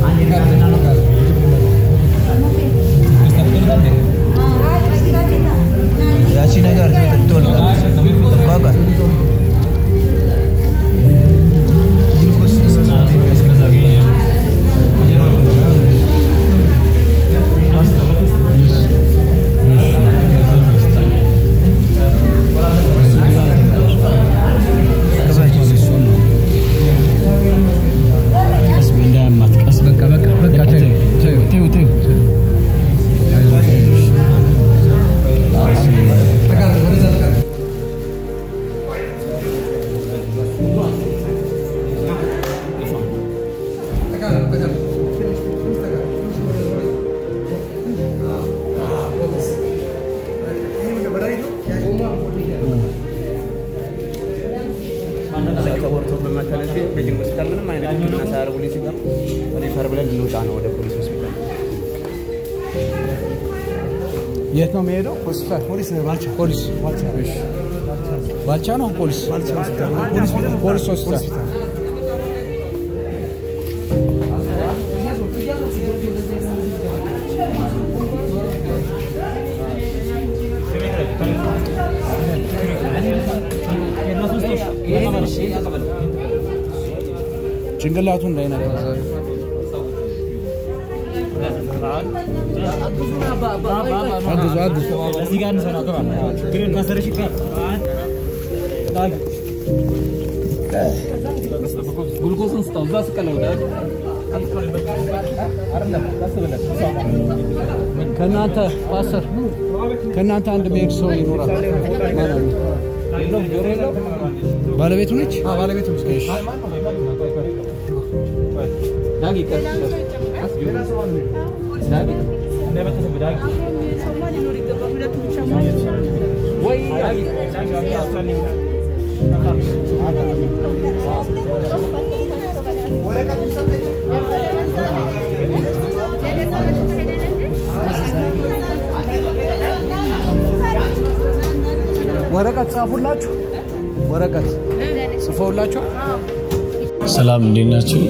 ያቺ ነገር ትወልቃለች። ባቃ በቃ በቃ በቃ ተይው ተይው ተይው ተይው ተወርቶ በመከለቴ ቤጂንግ ሆስፒታል ምንም አይነት ሕክምና ሳያደርጉልኝ ሲቀር ሪፈር ብለን ልንወጣ ነው ወደ ፖሊስ ሆስፒታል። የት ነው የሚሄደው? ሆስፒታል ፖሊስ ባልቻ ፖሊስ ባልቻ እሺ ባልቻ ነው ፖሊስ ባልቻ ፖሊስ ፖሊስ ሆስፒታል ጭንቅላቱ እንዳይነካ አግዙ አግዙ ግሉኮስን ስጠው እዛ ስቀለው ከእናንተ ፓስተር ከእናንተ አንድ መሄድ ሰው ይኖራል ማለት ነው። ባለቤቱ ነች? ባለቤቱ ነች። ዳጊ ቀጥ ዳጊ ወይ ዳጊ ወረቀት ጻፉላችሁ? ወረቀት ጽፈውላችሁ? ሰላም እንዴት ናችሁ?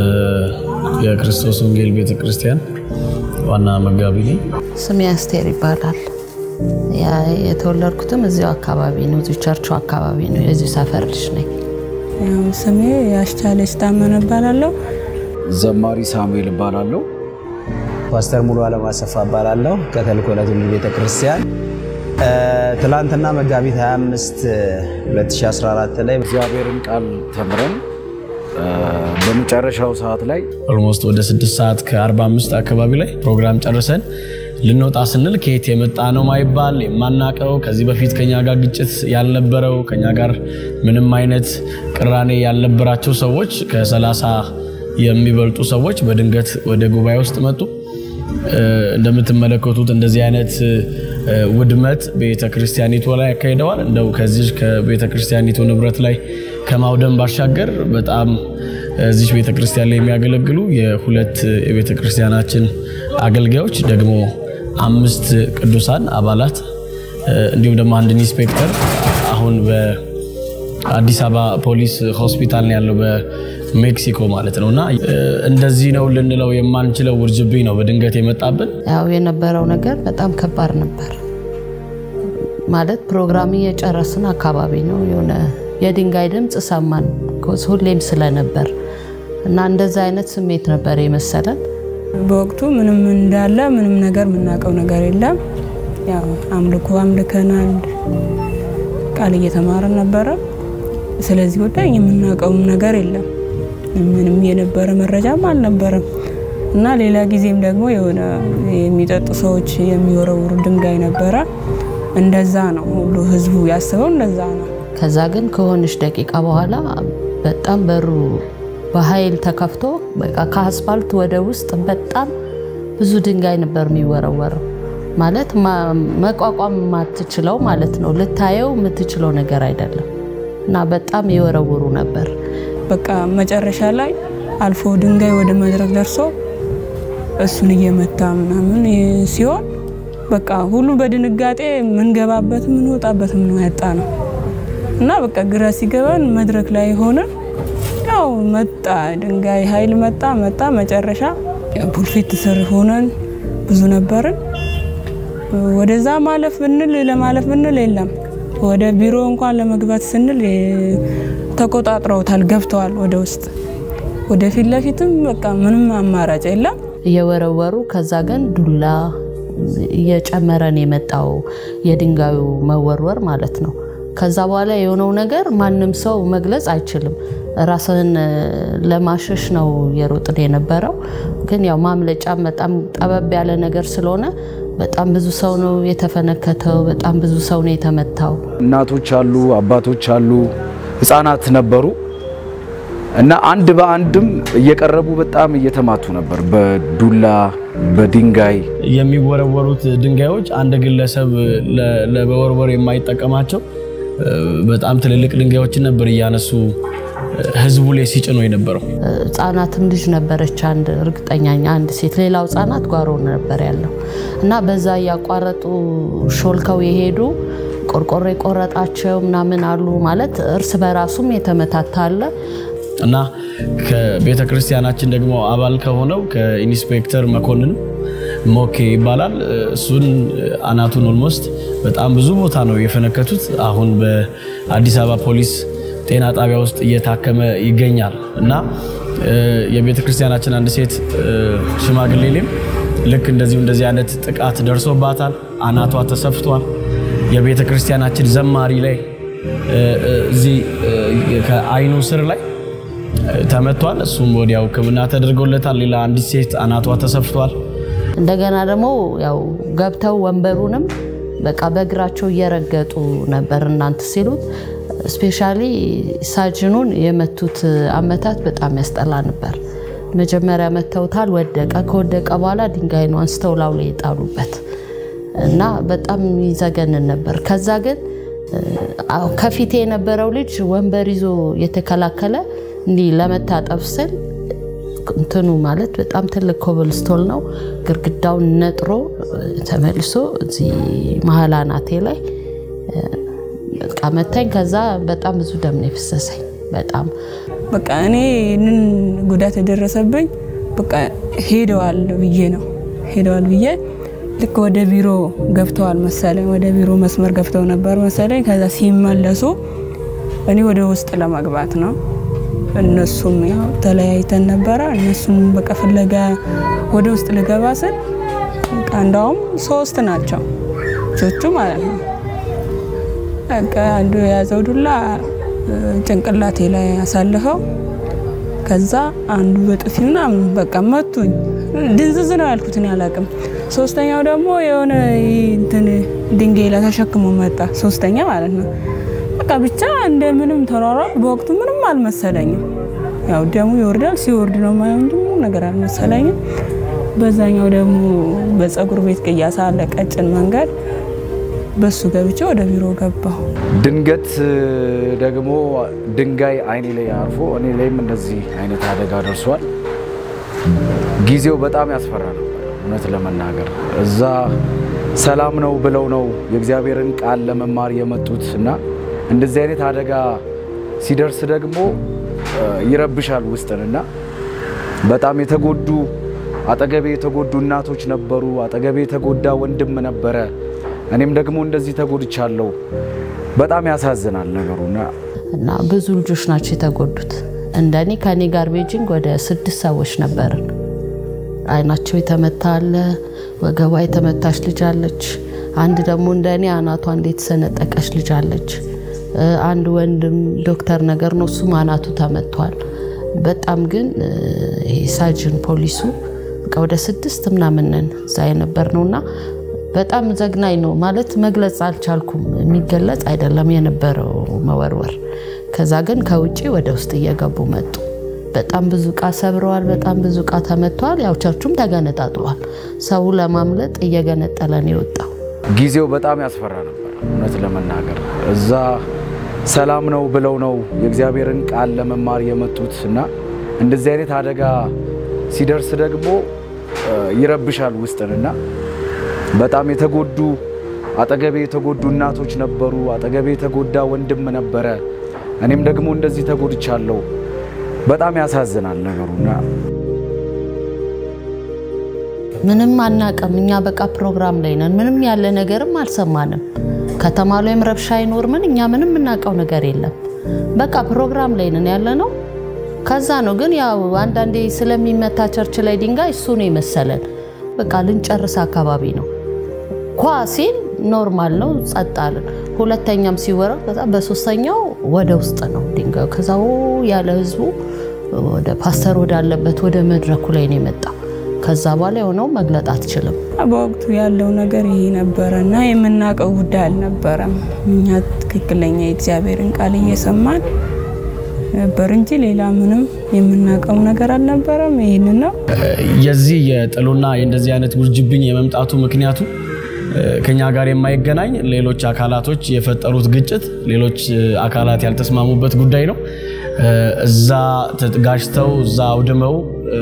የክርስቶስ ወንጌል ቤተ ክርስቲያን ዋና መጋቢ ነኝ። ስሜ አስቴር ይባላል። ያ- የተወለድኩትም እዚሁ አካባቢ ነው፣ እዚሁ ቸርቹ አካባቢ ነው። የዚሁ ሰፈር ልጅ ነኝ። ያው ስሜ ያስቻለች ታመነ እባላለሁ። ዘማሪ ሳሙኤል እባላለሁ። ፓስተር ሙሉ አለም አሰፋ እባላለሁ ከተልእኮ ለትውልድ ቤተ ክርስቲያን። እ፣ ትላንትና መጋቢት 25 2014 ላይ እግዚአብሔርን ቃል ተምረን እ፣ በመጨረሻው ሰዓት ላይ ኦልሞስት ወደ 6 ሰዓት ከ45 አካባቢ ላይ ፕሮግራም ጨርሰን ልንወጣ ስንል ከየት የመጣ ነው ማይባል የማናቀው ከዚህ በፊት ከኛ ጋር ግጭት ያልነበረው ከኛ ጋር ምንም አይነት ቅራኔ ያልነበራቸው ሰዎች ከ30 የሚበልጡ ሰዎች በድንገት ወደ ጉባኤ ውስጥ መጡ። እ፣ እንደምትመለከቱት እንደዚህ አይነት እ፣ ውድመት ቤተ ክርስቲያኒቱ ላይ ያካሂደዋል። እንደው ከዚህ ከቤተ ክርስቲያኒቱ ንብረት ላይ ከማውደም ባሻገር በጣም እዚህ ቤተ ክርስቲያን ላይ የሚያገለግሉ የሁለት የቤተ ክርስቲያናችን አገልጋዮች ደግሞ አምስት ቅዱሳን አባላት እ፣ እንዲሁም ደግሞ አንድ ኢንስፔክተር አሁን በአዲስ አበባ ፖሊስ ሆስፒታል ነው ያለው በሜክሲኮ ማለት ነው እና እ፣ እንደዚህ ነው ልንለው የማንችለው ውርጅብኝ ነው በድንገት የመጣብን። ያው የነበረው ነገር በጣም ከባድ ነበር። ማለት ፕሮግራም እየጨረስን አካባቢ ነው የሆነ የድንጋይ ድምፅ ሰማን፣ ኮዝ ሁሌም ስለነበር እና እንደዛ አይነት ስሜት ነበር የመሰለን። በወቅቱ ምንም እንዳለ ምንም ነገር የምናውቀው ነገር የለም። ያው አምልኮ አምልከናል፣ ቃል እየተማረን ነበረ። ስለዚህ ጉዳይ የምናውቀውም ነገር የለም። ምንም የነበረ መረጃም አልነበረም እና ሌላ ጊዜም ደግሞ የሆነ የሚጠጡ ሰዎች የሚወረውሩ ድንጋይ ነበረ። እንደዛ ነው ሁሉ ህዝቡ ያስበው እንደዛ ነው። ከዛ ግን ከሆነች ደቂቃ በኋላ በጣም በሩ በኃይል ተከፍቶ በቃ ከአስፋልት ወደ ውስጥ በጣም ብዙ ድንጋይ ነበር የሚወረወረው። ማለት ማ- መቋቋም የማትችለው ማለት ነው። ልታየው የምትችለው ነገር አይደለም እና በጣም ይወረውሩ ነበር። በቃ መጨረሻ ላይ አልፎ ድንጋይ ወደ መድረክ ደርሶ እሱን እየመታ ምናምን ሲሆን በቃ ሁሉ በድንጋጤ ምንገባበት ምንወጣበትም ነው ያጣ ነው እና በቃ ግራ ሲገባን መድረክ ላይ ሆነ ያው መጣ ድንጋይ ኃይል መጣ መጣ መጨረሻ ፑልፊት ስር ሆነን ብዙ ነበርን። ወደዛ ማለፍ ብንል ለማለፍ ብንል የለም። ወደ ቢሮ እንኳን ለመግባት ስንል የ- ተቆጣጥረውታል፣ ገብተዋል ወደ ውስጥ። ወደፊት ለፊትም በቃ ምንም አማራጭ የለም። እየወረወሩ ከዛ ግን ዱላ እየጨመረን የመጣው የድንጋዩ መወርወር ማለት ነው። ከዛ በኋላ የሆነው ነገር ማንም ሰው መግለጽ አይችልም። ራስህን እ፣ ለማሸሽ ነው የሮጥን የነበረው። ግን ያው ማምለጫ በጣም ጠበብ ያለ ነገር ስለሆነ በጣም ብዙ ሰው ነው የተፈነከተው። በጣም ብዙ ሰው ነው የተመታው። እናቶች አሉ፣ አባቶች አሉ፣ ህፃናት ነበሩ እና አንድ በአንድም እየቀረቡ በጣም እየተማቱ ነበር በዱላ በድንጋይ የሚወረወሩት ድንጋዮች አንድ ግለሰብ ለ- ለመወርወር የማይጠቀማቸው እ፣ በጣም ትልልቅ ድንጋዮችን ነበር እያነሱ እ፣ ህዝቡ ላይ ሲጭኑ የነበረው። ህጻናትም ልጅ ነበረች አንድ እርግጠኛ ነኝ አንድ ሴት ሌላው ህጻናት ጓሮ ነበር ያለው እና በዛ እያቋረጡ ሾልከው የሄዱ ቆርቆሮ የቆረጣቸው ምናምን አሉ ማለት እርስ በራሱም የተመታታ አለ እና ከቤተ ክርስቲያናችን ደግሞ አባል ከሆነው ከኢንስፔክተር መኮንን ሞኬ ይባላል። እሱን አናቱን ኦልሞስት በጣም ብዙ ቦታ ነው የፈነከቱት። አሁን በአዲስ አበባ ፖሊስ ጤና ጣቢያ ውስጥ እየታከመ ይገኛል እና እ፣ የቤተ ክርስቲያናችን አንድ ሴት እ፣ ሽማግሌ ላይም ልክ እንደዚሁ እንደዚህ አይነት ጥቃት ደርሶባታል። አናቷ ተሰፍቷል። የቤተ ክርስቲያናችን ዘማሪ ላይ እ፣ እ፣ እዚህ እ፣ ከአይኑ ስር ላይ ተመቷል። እሱም ወዲያው ሕክምና ተደርጎለታል። ሌላ አንዲት ሴት አናቷ ተሰፍቷል። እንደገና ደግሞ ያው ገብተው ወንበሩንም በቃ በእግራቸው እየረገጡ ነበር እናንት ሲሉት ስፔሻሊ ሳጅኑን የመቱት አመታት በጣም ያስጠላ ነበር። መጀመሪያ መተውታል፣ ወደቀ። ከወደቀ በኋላ ድንጋይ ነው አንስተው ላው ላይ የጣሉበት እና በጣም ይዘገንን ነበር። ከዛ ግን አዎ፣ ከፊቴ የነበረው ልጅ ወንበር ይዞ የተከላከለ እንዲህ ለመታጠፍ ስል እንትኑ ማለት በጣም ትልቅ ኮብልስቶል ነው። ግድግዳውን ነጥሮ ተመልሶ እዚህ መሀል አናቴ ላይ በቃ መታኝ። ከዛ በጣም ብዙ ደም ነው የፈሰሰኝ። በጣም በቃ እኔ ይህንን ጉዳት የደረሰብኝ በቃ ሄደዋል ብዬ ነው ሄደዋል ብዬ ልክ ወደ ቢሮ ገብተዋል መሰለኝ፣ ወደ ቢሮ መስመር ገብተው ነበር መሰለኝ። ከዛ ሲመለሱ እኔ ወደ ውስጥ ለመግባት ነው። እነሱም ያው ተለያይተን ነበረ። እነሱም በቃ ፍለጋ ወደ ውስጥ ልገባ ስል በቃ እንዳውም ሶስት ናቸው ልጆቹ ማለት ነው። በቃ አንዱ የያዘው ዱላ ጭንቅላቴ ላይ አሳልፈው ከዛ አንዱ በጥፊ ምናምን በቃ መቱኝ። ድንዝዝ ነው ያልኩት እኔ አላውቅም። ሶስተኛው ደግሞ የሆነ እንትን ድንጋይ ላይ ተሸክሞ መጣ። ሶስተኛ ማለት ነው። በቃ ብቻ እንደምንም ተሯሯጥ። በወቅቱ ምንም አልመሰለኝም። ያው ደሙ ይወርዳል ሲወርድ ነው ማየው እንጂ ምንም ነገር አልመሰለኝም። በዛኛው ደግሞ በፀጉር ቤት ቅያሳ አለ ቀጭን መንገድ፣ በሱ ገብቼ ወደ ቢሮ ገባሁ። ድንገት ደግሞ ድንጋይ አይኔ ላይ አርፎ እኔ ላይም እንደዚህ አይነት አደጋ ደርሷል። ጊዜው በጣም ያስፈራ ነበር እውነት ለመናገር እዛ ሰላም ነው ብለው ነው የእግዚአብሔርን ቃል ለመማር የመጡት እና እንደዚህ አይነት አደጋ ሲደርስ ደግሞ ይረብሻል ውስጥን እና በጣም የተጎዱ አጠገቤ የተጎዱ እናቶች ነበሩ። አጠገቤ የተጎዳ ወንድም ነበረ። እኔም ደግሞ እንደዚህ ተጎድቻለሁ። በጣም ያሳዝናል ነገሩና እና ብዙ ልጆች ናቸው የተጎዱት። እንደኔ ከኔ ጋር ቤጂንግ ወደ ስድስት ሰዎች ነበርን። አይናቸው የተመታ አለ፣ ወገቧ የተመታች ልጅ አለች። አንድ ደግሞ እንደኔ አናቷ እንዴት የተሰነጠቀች ልጅ አለች። አንድ ወንድም ዶክተር ነገር ነው፣ እሱም አናቱ ተመቷል። በጣም ግን ይሄ ሳጅን ፖሊሱ በቃ ወደ ስድስት ምናምን ነን እዛ የነበር ነውና በጣም ዘግናኝ ነው ማለት መግለጽ አልቻልኩም። የሚገለጽ አይደለም የነበረው መወርወር። ከዛ ግን ከውጭ ወደ ውስጥ እየገቡ መጡ። በጣም ብዙ እቃ ሰብረዋል። በጣም ብዙ እቃ ተመቷል። ያው ቸርቹም ተገነጣጥሏል። ሰው ለማምለጥ እየገነጠለ ነው የወጣው። ጊዜው በጣም ያስፈራ ነበር እውነት ለመናገር እዛ ሰላም ነው ብለው ነው የእግዚአብሔርን ቃል ለመማር የመጡት እና እንደዚህ አይነት አደጋ ሲደርስ ደግሞ ይረብሻል ውስጥን እና በጣም የተጎዱ አጠገቤ የተጎዱ እናቶች ነበሩ። አጠገቤ የተጎዳ ወንድም ነበረ። እኔም ደግሞ እንደዚህ ተጎድቻለሁ። በጣም ያሳዝናል ነገሩና ምንም አናቅም። እኛ በቃ ፕሮግራም ላይ ነን። ምንም ያለ ነገርም አልሰማንም። ከተማ ላይም ረብሻ አይኖር ምን እኛ ምንም የምናውቀው ነገር የለም። በቃ ፕሮግራም ላይ ነን ያለ ነው። ከዛ ነው ግን ያው አንዳንዴ ስለሚመታ ቸርች ላይ ድንጋይ እሱ ነው የመሰለን። በቃ ልንጨርስ አካባቢ ነው ኳ ሲል ኖርማል ነው፣ ጸጥ አለን። ሁለተኛም ሲወረድ ከዛ በሶስተኛው ወደ ውስጥ ነው ድንጋዩ። ከዛ ው ያለ ህዝቡ ወደ ፓስተር ወዳለበት ወደ መድረኩ ላይ ነው የመጣው። ከዛ በኋላ የሆነው መግለጥ አትችልም። በወቅቱ ያለው ነገር ይሄ ነበረ እና የምናውቀው ጉዳይ አልነበረም። እኛ ትክክለኛ የእግዚአብሔርን ቃል እየሰማን ነበር እንጂ ሌላ ምንም የምናውቀው ነገር አልነበረም። ይህንን ነው የዚህ የጥሉና የእንደዚህ አይነት ውርጅብኝ የመምጣቱ ምክንያቱ ከኛ ጋር የማይገናኝ ሌሎች አካላቶች የፈጠሩት ግጭት፣ ሌሎች አካላት ያልተስማሙበት ጉዳይ ነው። እዛ ተጋጭተው እዛ አውድመው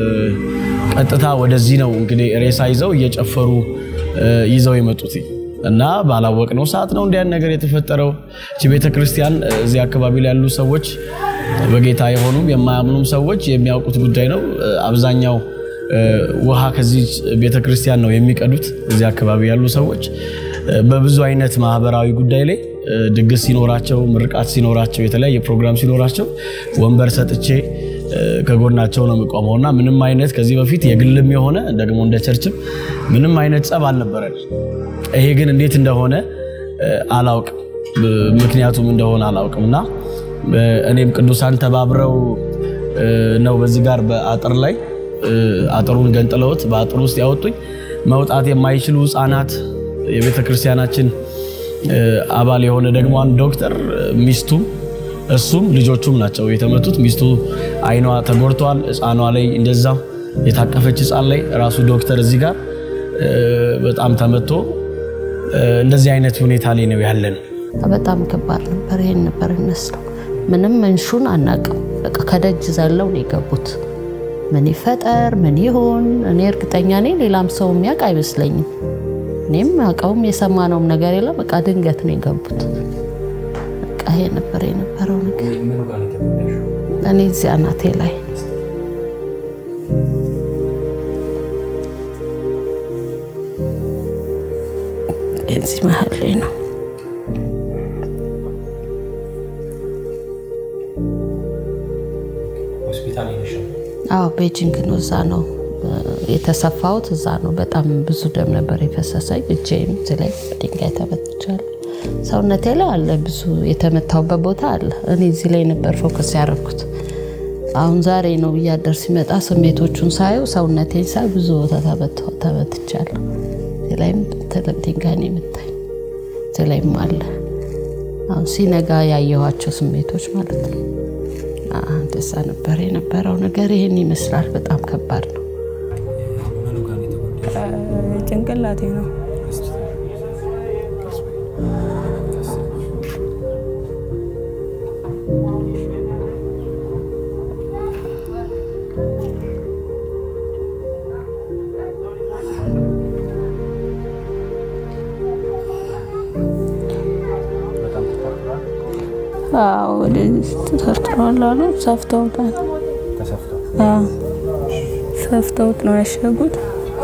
ቀጥታ ወደዚህ ነው እንግዲህ ሬሳ ይዘው እየጨፈሩ ይዘው የመጡት እና ባላወቅነው ሰዓት ነው እንዲያን ነገር የተፈጠረው። እቺ ቤተ ክርስቲያን እዚህ አካባቢ ላይ ያሉ ሰዎች በጌታ የሆኑም የማያምኑም ሰዎች የሚያውቁት ጉዳይ ነው። አብዛኛው ውሃ ከዚህ ቤተ ክርስቲያን ነው የሚቀዱት። እዚህ አካባቢ ያሉ ሰዎች በብዙ አይነት ማህበራዊ ጉዳይ ላይ ድግስ ሲኖራቸው፣ ምርቃት ሲኖራቸው፣ የተለያየ ፕሮግራም ሲኖራቸው ወንበር ሰጥቼ ከጎናቸው ነው የሚቆመው እና ምንም አይነት ከዚህ በፊት የግልም የሆነ ደግሞ እንደ ቸርችም ምንም አይነት ጸብ አልነበረን። ይሄ ግን እንዴት እንደሆነ አላውቅም፣ ምክንያቱም እንደሆነ አላውቅም እና እኔም ቅዱሳን ተባብረው ነው በዚህ ጋር በአጥር ላይ አጥሩን ገንጥለውት በአጥሩ ውስጥ ያወጡኝ። መውጣት የማይችሉ ህፃናት የቤተ ክርስቲያናችን አባል የሆነ ደግሞ አንድ ዶክተር ሚስቱም እሱም ልጆቹም ናቸው የተመቱት። ሚስቱ አይኗ ተጎድተዋል። ህፃኗ ላይ እንደዛ የታቀፈች ህፃን ላይ ራሱ ዶክተር እዚህ ጋር በጣም ተመቶ እንደዚህ አይነት ሁኔታ ላይ ነው ያለን። በጣም ከባድ ነበር። ይሄን ነበር ይመስለው። ምንም መንሹን አናቅም። በቃ ከደጅ ዘለው ነው የገቡት። ምን ይፈጠር ምን ይሆን እኔ እርግጠኛ ነኝ ሌላም ሰው የሚያውቅ አይመስለኝም። እኔም አውቀውም የሰማነውም ነገር የለም። በቃ ድንገት ነው የገቡት። በቃ ይሄ ነበር የነበረው ነገር። እኔ እዚህ አናቴ ላይ እዚህ መሀል ላይ ነው። አዎ ቤጂንግ ነው። እዛ ነው የተሰፋሁት። እዛ ነው። በጣም ብዙ ደም ነበር የፈሰሰኝ። እጄም እዚህ ላይ ድንጋይ ተመትቻለሁ። ሰውነቴ ላይ አለ ብዙ የተመታውበት ቦታ አለ። እኔ እዚህ ላይ ነበር ፎከስ ያደረኩት። አሁን ዛሬ ነው እያደር ሲመጣ ስሜቶቹን ሳየው ሰውነቴን ሳይ ብዙ ቦታ ተመትቻለሁ። እዚህ ላይም ትልቅ ድንጋይ ነው የመታኝ። እዚህ ላይም አለ። አሁን ሲነጋ ያየኋቸው ስሜቶች ማለት ነው። እንደዛ ነበር የነበረው ነገር። ይህን ይመስላል። በጣም ከባድ ነው። ጭንቅላቴ ነው። ወደዚህ ተሰርጥሯል አሉ። ሰፍተውታል። ሰፍተውት ነው ያሸጉት።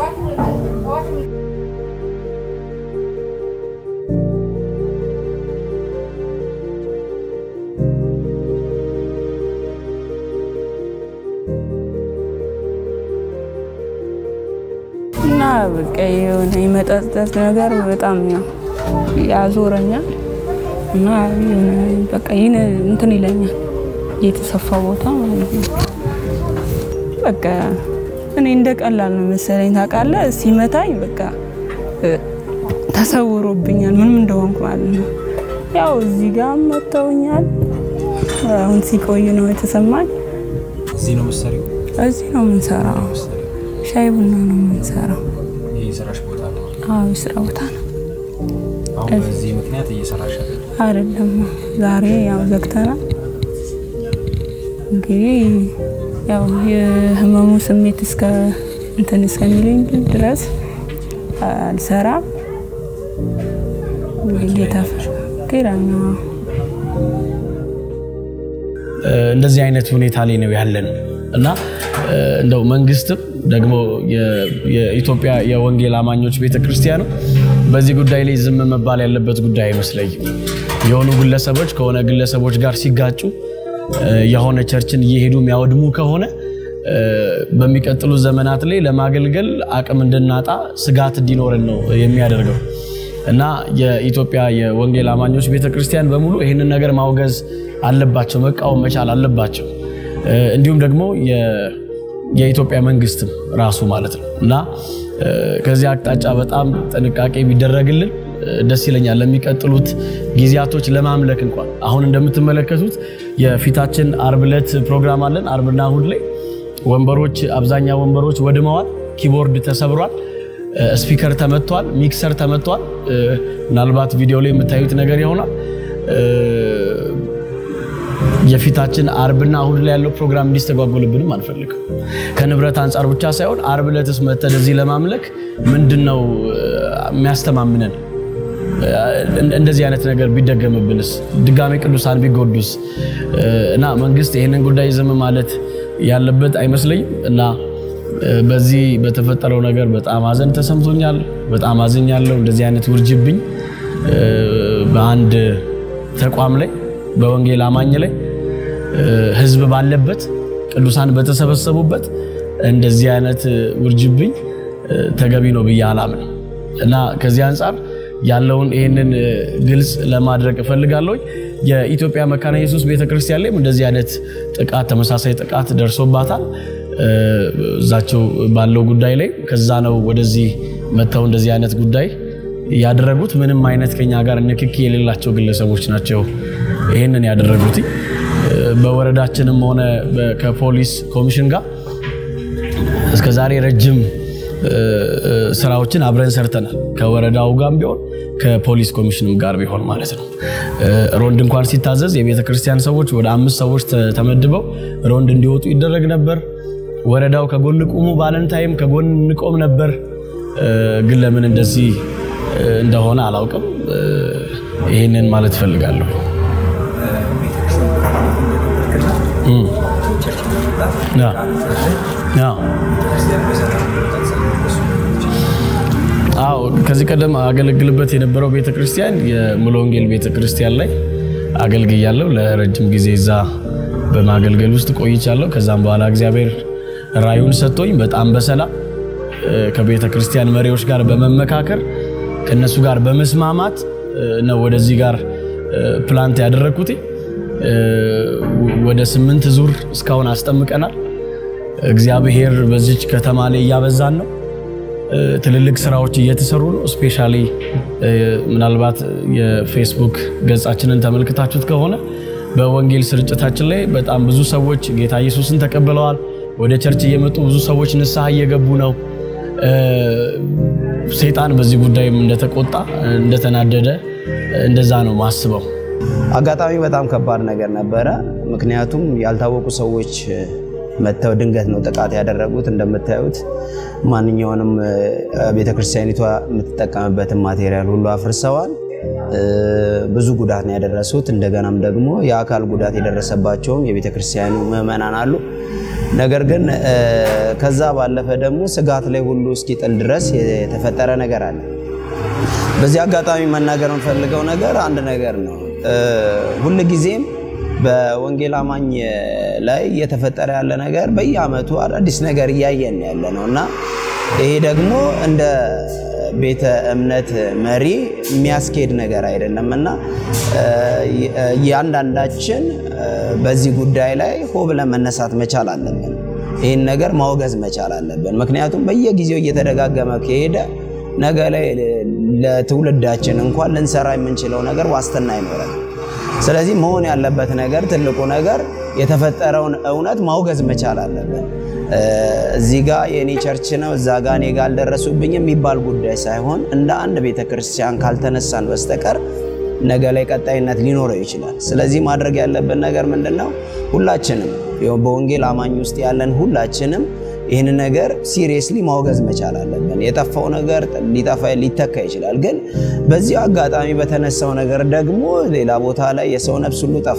እና በቃ የሆነ የመጠጠት ነገር በጣም ነው ያዞረኛል እና የሆነ በቃ ይህን እንትን ይለኛል የተሰፋ ቦታ ማለት ነው። በቃ እኔ እንደ ቀላል ነው መሰለኝ ታውቃለህ። ሲመታኝ በቃ ተሰውሮብኛል ምንም እንደሆንኩ ማለት ነው። ያው እዚህ ጋር መተውኛል። አሁን ሲቆይ ነው የተሰማኝ። እዚህ ነው የምትሰሪው? እዚህ ነው የምንሰራው። ሻይ ቡና ነው የምንሰራው። ይህ የስራሽ ቦታ ነው? አዎ የስራ ቦታ ነው። አሁን በዚህ ምክንያት እየሰራሽ አይደለም ዛሬ ያው ዘግተናል። እንግዲህ ያው የህመሙ ስሜት እስከ እንትን እስከሚለኝ ድረስ አልሰራም። እንግዲህ ጌታ ኪራይ ነው። እንደዚህ አይነት ሁኔታ ላይ ነው ያለን። እና እ፣ እንደው መንግስትም ደግሞ የ- የኢትዮጵያ የወንጌል አማኞች ቤተክርስቲያኑ በዚህ ጉዳይ ላይ ዝም መባል ያለበት ጉዳይ አይመስለኝም። የሆኑ ግለሰቦች ከሆነ ግለሰቦች ጋር ሲጋጩ እ፣ የሆነ ቸርችን እየሄዱ የሚያወድሙ ከሆነ እ፣ በሚቀጥሉ ዘመናት ላይ ለማገልገል አቅም እንድናጣ ስጋት እንዲኖረን ነው የሚያደርገው እና የኢትዮጵያ የወንጌል አማኞች ቤተክርስቲያን በሙሉ ይህንን ነገር ማውገዝ አለባቸው፣ መቃወም መቻል አለባቸው። እ፣ እንዲሁም ደግሞ የ- የኢትዮጵያ መንግስትም ራሱ ማለት ነው እና እ፣ ከዚህ አቅጣጫ በጣም ጥንቃቄ ቢደረግልን እ፣ ደስ ይለኛል። ለሚቀጥሉት ጊዜያቶች ለማምለክ እንኳን አሁን እንደምትመለከቱት የፊታችን አርብ ዕለት ፕሮግራም አለን። አርብና እሁድ ላይ ወንበሮች አብዛኛ ወንበሮች ወድመዋል። ኪቦርድ ተሰብሯል። እ፣ ስፒከር ተመቷል። ሚክሰር ተመቷል። እ፣ ምናልባት ቪዲዮ ላይ የምታዩት ነገር ይሆናል። እ፣ የፊታችን አርብና እሁድ ላይ ያለው ፕሮግራም እንዲስተጓጎልብንም አንፈልግም። ከንብረት አንጻር ብቻ ሳይሆን አርብ ዕለትስ መተን እዚህ ለማምለክ ምንድን ነው እ፣ የሚያስተማምነን? እ፣ እንደዚህ አይነት ነገር ቢደገምብንስ? ድጋሜ ቅዱሳን ቢጎዱስ? እ፣ እና መንግስት ይህንን ጉዳይ ዝም ማለት ያለበት አይመስለኝም እና እ፣ በዚህ በተፈጠረው ነገር በጣም አዘን ተሰምቶኛል። በጣም አዝኛለሁ። እንደዚህ አይነት ውርጅብኝ እ፣ በአንድ ተቋም ላይ በወንጌል አማኝ ላይ እ፣ ህዝብ ባለበት ቅዱሳን በተሰበሰቡበት እንደዚህ አይነት እ፣ ውርጅብኝ እ፣ ተገቢ ነው ብዬ አላምንም እና ከዚህ አንጻር ያለውን ይህንን እ፣ ግልጽ ለማድረግ እፈልጋለሁ። የኢትዮጵያ መካነ ኢየሱስ ቤተክርስቲያን ላይም እንደዚህ አይነት ጥቃት ተመሳሳይ ጥቃት ደርሶባታል። እ፣ እዛቸው ባለው ጉዳይ ላይ ከዛ ነው ወደዚህ መጥተው እንደዚህ አይነት ጉዳይ ያደረጉት። ምንም አይነት ከኛ ጋር ንክኪ የሌላቸው ግለሰቦች ናቸው ይህንን ያደረጉት። እ፣ በወረዳችንም ሆነ በ- ከፖሊስ ኮሚሽን ጋር እስከ ዛሬ ረጅም እ፣ እ፣ ስራዎችን አብረን ሰርተናል። ከወረዳው ጋር ቢሆን ከፖሊስ ኮሚሽንም ጋር ቢሆን ማለት ነው። እ፣ ሮንድ እንኳን ሲታዘዝ የቤተ ክርስቲያን ሰዎች ወደ አምስት ሰዎች ተ- ተመድበው ሮንድ እንዲወጡ ይደረግ ነበር። ወረዳው ከጎን ቁሙ ባለን ታይም ከጎን እንቆም ነበር። እ፣ ግን ለምን እንደዚህ እ፣ እንደሆነ አላውቅም። እ፣ ይህንን ማለት እፈልጋለሁ። እም። ያ ያ አዎ ከዚህ ቀደም አገለግልበት የነበረው ቤተክርስቲያን የሙሉ ወንጌል ቤተክርስቲያን ላይ አገልግያለሁ። ለረጅም ጊዜ እዛ በማገልገል ውስጥ ቆይቻለሁ። ከዛም በኋላ እግዚአብሔር ራዩን ሰጥቶኝ በጣም በሰላም እ፣ ከቤተ ክርስቲያን መሪዎች ጋር በመመካከር ከነሱ ጋር በመስማማት እ፣ ነው ወደዚህ ጋር እ፣ ፕላንት ያደረግኩት። እ፣ ወደ ስምንት ዙር እስካሁን አስጠምቀናል። እግዚአብሔር በዚች ከተማ ላይ እያበዛን ነው። እ፣ ትልልቅ ስራዎች እየተሰሩ ነው። ስፔሻሊ ምናልባት የፌስቡክ ገጻችንን ተመልክታችሁት ከሆነ በወንጌል ስርጭታችን ላይ በጣም ብዙ ሰዎች ጌታ ኢየሱስን ተቀብለዋል። ወደ ቸርች እየመጡ ብዙ ሰዎች ንስሐ እየገቡ ነው። እ፣ ሰይጣን በዚህ ጉዳይም እንደተቆጣ እንደተናደደ እንደዛ ነው ማስበው። አጋጣሚ በጣም ከባድ ነገር ነበረ። ምክንያቱም ያልታወቁ ሰዎች መጥተው ድንገት ነው ጥቃት ያደረጉት። እንደምታዩት ማንኛውንም ቤተክርስቲያኒቷ የምትጠቀምበትን ማቴሪያል ሁሉ አፍርሰዋል። እ፣ ብዙ ጉዳት ነው ያደረሱት። እንደገናም ደግሞ የአካል ጉዳት የደረሰባቸውም የቤተክርስቲያኑ ምዕመናን አሉ። ነገር ግን እ፣ ከዛ ባለፈ ደግሞ ስጋት ላይ ሁሉ እስኪጥል ድረስ የተፈጠረ ነገር አለ። በዚህ አጋጣሚ መናገር የምፈልገው ነገር አንድ ነገር ነው። እ፣ ሁልጊዜም በወንጌል አማኝ ላይ እየተፈጠረ ያለ ነገር በየዓመቱ አዳዲስ ነገር እያየን ያለ ነው እና ይሄ ደግሞ እንደ ቤተ እምነት መሪ የሚያስኬድ ነገር አይደለም እና እ፣ እያንዳንዳችን እ፣ በዚህ ጉዳይ ላይ ሆ ብለን መነሳት መቻል አለብን። ይህን ነገር ማውገዝ መቻል አለብን። ምክንያቱም በየጊዜው እየተደጋገመ ከሄደ ነገ ላይ ለትውልዳችን እንኳን ልንሰራ የምንችለው ነገር ዋስትና አይኖረንም። ስለዚህ መሆን ያለበት ነገር ትልቁ ነገር የተፈጠረውን እውነት ማውገዝ መቻል አለብን። እ፣ እዚህ ጋ የእኔ ቸርች ነው እዛ ጋ እኔ ጋ አልደረሱብኝም የሚባል ጉዳይ ሳይሆን እንደ አንድ ቤተ ክርስቲያን ካልተነሳን በስተቀር ነገ ላይ ቀጣይነት ሊኖረው ይችላል። ስለዚህ ማድረግ ያለብን ነገር ምንድን ነው? ሁላችንም ያው በወንጌል አማኝ ውስጥ ያለን ሁላችንም ይህን ነገር ሲሪየስሊ ማውገዝ መቻል አለብን። የጠፋው ነገር ሊጠፋ ሊተካ ይችላል፣ ግን በዚህ አጋጣሚ በተነሳው ነገር ደግሞ ሌላ ቦታ ላይ የሰው ነፍስ ሁሉ ጠፍቷል።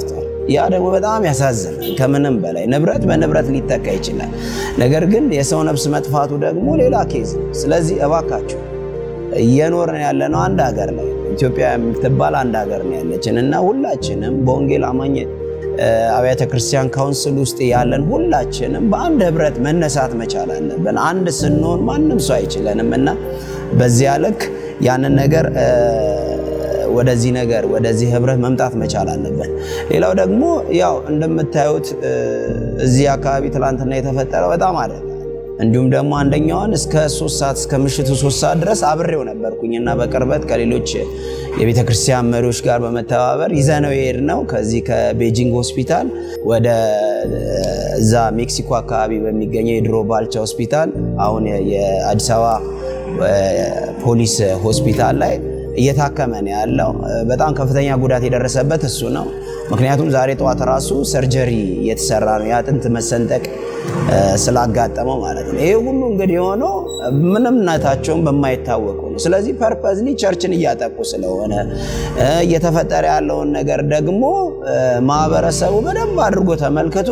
ያ ደግሞ በጣም ያሳዝናል። ከምንም በላይ ንብረት በንብረት ሊተካ ይችላል። ነገር ግን የሰው ነፍስ መጥፋቱ ደግሞ ሌላ ኬዝ ነው። ስለዚህ እባካችሁ እየኖርን ያለነው አንድ ሀገር ላይ ኢትዮጵያ የምትባል አንድ ሀገር ነው ያለችን እና ሁላችንም በወንጌል አማኝ አብያተ ክርስቲያን ካውንስል ውስጥ ያለን ሁላችንም በአንድ ህብረት መነሳት መቻል አለብን። አንድ ስንሆን ማንም ሰው አይችለንም እና በዚያ ልክ ያንን ነገር ወደዚህ ነገር ወደዚህ ህብረት መምጣት መቻል አለብን። ሌላው ደግሞ ያው እንደምታዩት እዚህ አካባቢ ትላንትና የተፈጠረው በጣም አደጋ እንዲሁም ደግሞ አንደኛውን እስከ ሶስት ሰዓት እስከ ምሽቱ ሶስት ሰዓት ድረስ አብሬው ነበርኩኝ እና በቅርበት ከሌሎች የቤተ ክርስቲያን መሪዎች ጋር በመተባበር ይዘነው የሄድ ነው ከዚህ ከቤጂንግ ሆስፒታል ወደ እዛ ሜክሲኮ አካባቢ በሚገኘው የድሮ ባልቻ ሆስፒታል አሁን የአዲስ አበባ ፖሊስ ሆስፒታል ላይ እየታከመ ነው ያለው። በጣም ከፍተኛ ጉዳት የደረሰበት እሱ ነው። ምክንያቱም ዛሬ ጠዋት ራሱ ሰርጀሪ እየተሰራ ነው የአጥንት መሰንጠቅ ስላጋጠመው ማለት ነው። ይሄ ሁሉ እንግዲህ የሆነው ምንምነታቸውን በማይታወቁ ነው። ስለዚህ ፐርፐዝሊ ቸርችን እያጠቁ ስለሆነ እየተፈጠረ ያለውን ነገር ደግሞ ማህበረሰቡ በደንብ አድርጎ ተመልክቶ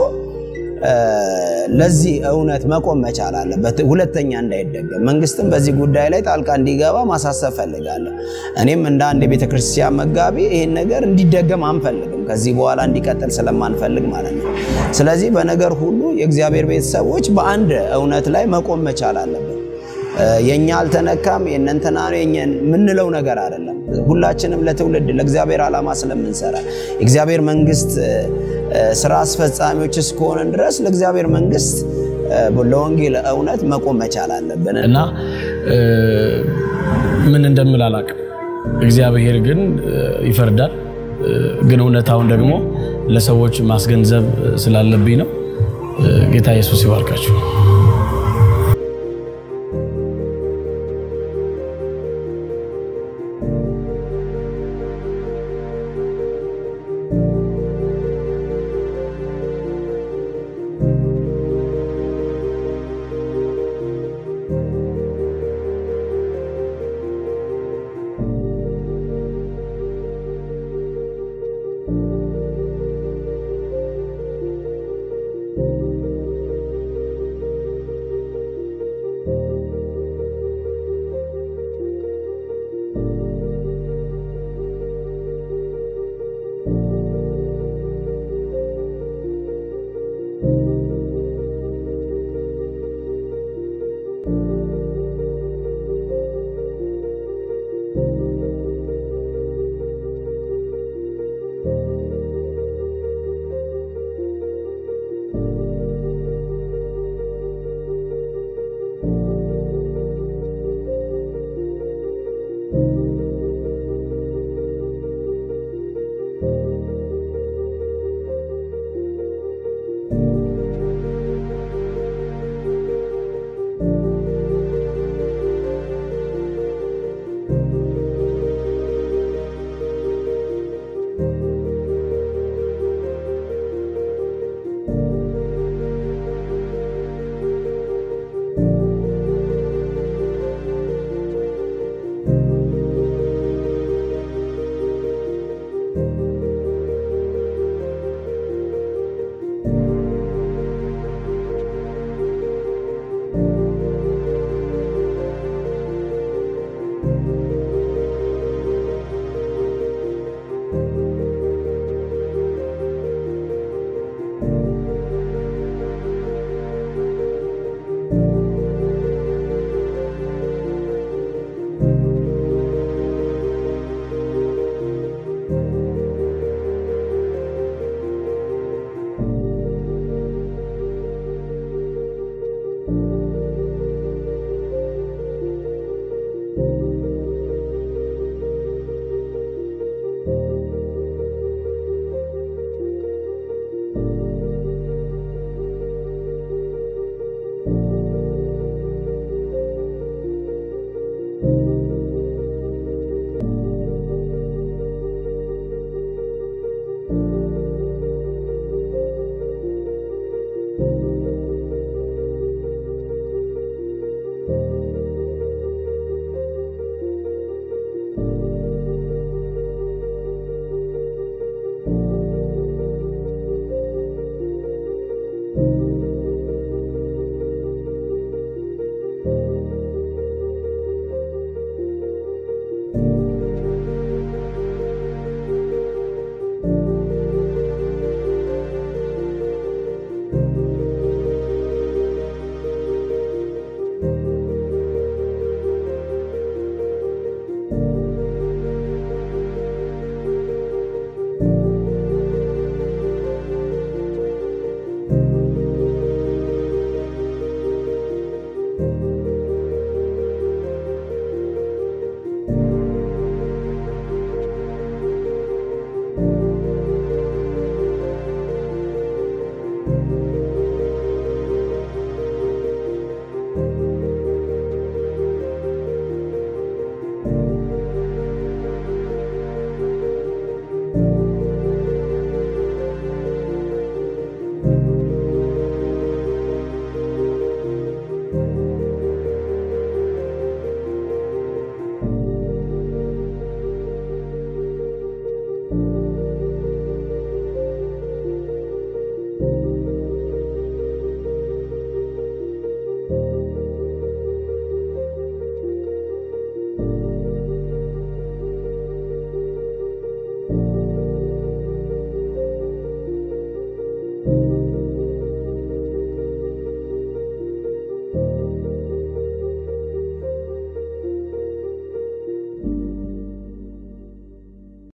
ለዚህ እውነት መቆም መቻል አለበት። ሁለተኛ እንዳይደገም መንግስትም በዚህ ጉዳይ ላይ ጣልቃ እንዲገባ ማሳሰብ ፈልጋለሁ። እኔም እንደ አንድ የቤተ ክርስቲያን መጋቢ ይህን ነገር እንዲደገም አንፈልግም፣ ከዚህ በኋላ እንዲቀጥል ስለማንፈልግ ማለት ነው። ስለዚህ በነገር ሁሉ የእግዚአብሔር ቤተሰቦች በአንድ እውነት ላይ መቆም መቻል አለበት። የኛ አልተነካም የእነንትና ነው የምንለው ነገር አይደለም። ሁላችንም ለትውልድ ለእግዚአብሔር ዓላማ ስለምንሰራ የእግዚአብሔር መንግስት ስራ አስፈጻሚዎች እስከሆንን ድረስ ለእግዚአብሔር መንግስት ለወንጌል እውነት መቆም መቻል አለብን እና ምን እንደምል አላቅም። እግዚአብሔር ግን ይፈርዳል። ግን እውነታውን ደግሞ ለሰዎች ማስገንዘብ ስላለብኝ ነው። ጌታ ኢየሱስ ይባርካችሁ።